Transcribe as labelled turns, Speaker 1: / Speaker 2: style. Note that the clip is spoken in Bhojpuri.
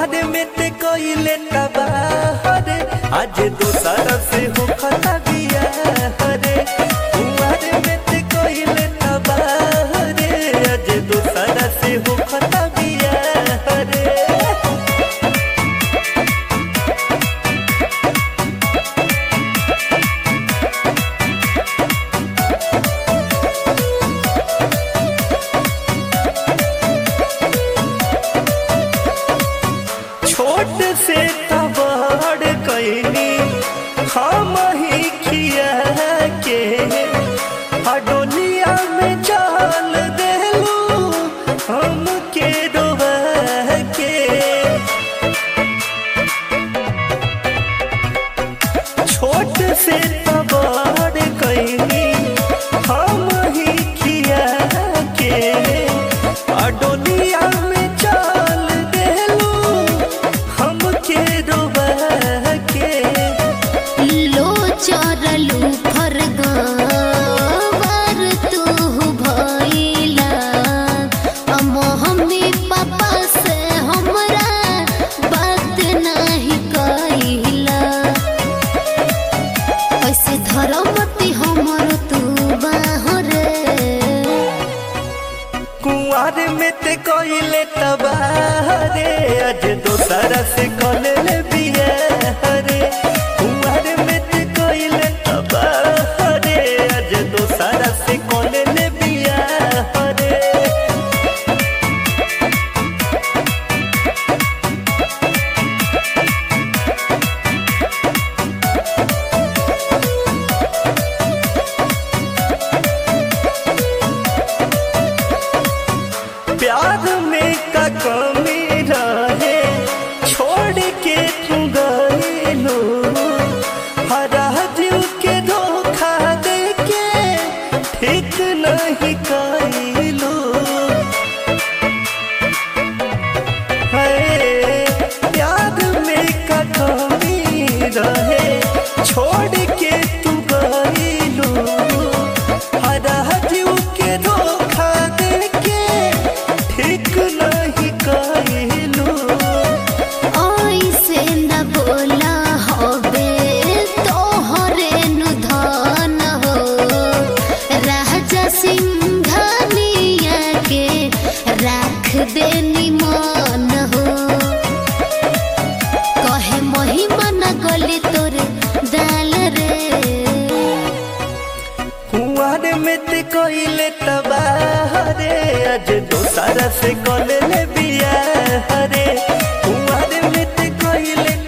Speaker 1: कुआर में ते कोइले तबाह रे आज दोसर से हो खता बिया रे कुआर में ते कोइले तबाह रे आज दोसर से हो खता बिया रे छोट से तबाड़ कैनी हम ही खिया के हडोलिया में जाल देलू हम के डोबा के छोट से तबाड़ कैनी हम ही खिया के अडोलिया में चाल देलू हम के डोबा के
Speaker 2: लो चरलू फरगवर तू भइला हम हमी पापा से हमरा बात नहीं कइला ऐसे धरमती हमर तू बाहरे
Speaker 1: कुआर में ते कोइले तबाह रे आज दोसरा से कोले ले बिया रे कुआर में ते कोइले तबाह रे आज दोसरा से कोले ले बिया रे प्यार में का कमी रहे छोड़ के तू गईलो हरा दिल के धोखा दे के ठीक नहीं कईलो है प्यार में का कमी रहे छोड़ के तू गईलो हरा दिल के धोखा दे के ठीक नहीं कईलो
Speaker 2: ऐसे न बोला होबे तोहरे नु धन हो राजा सिंघानिया के राख दे निमन हो कहे महिमा न गले तोरे दाल रे
Speaker 1: कुआर में ते कोइले तबाह रे आज दोसरा से कोले ले बिया रे कुआर में ते कोइले